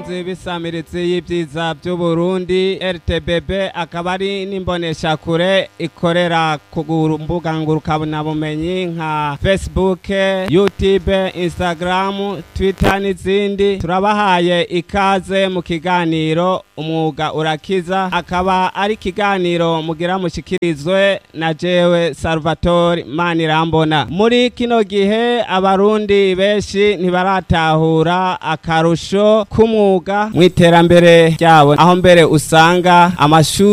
bakunzi b'isamiritsi y'ibyiza by'uburundi rtbb akaba ari n'imboneshakure ikorera ku mbuga ngurukanabumenyi nka facebook youtube instagram twitter n'izindi turabahaye ikaze mu kiganiro umwuga urakiza akaba ari ikiganiro mugira mushikirizwe na jewe salvatore manirambona muri kino gihe abarundi benshi ntibaratahura akarusho k'umwuga mu iterambere ryabo aho mbere usanga amashuri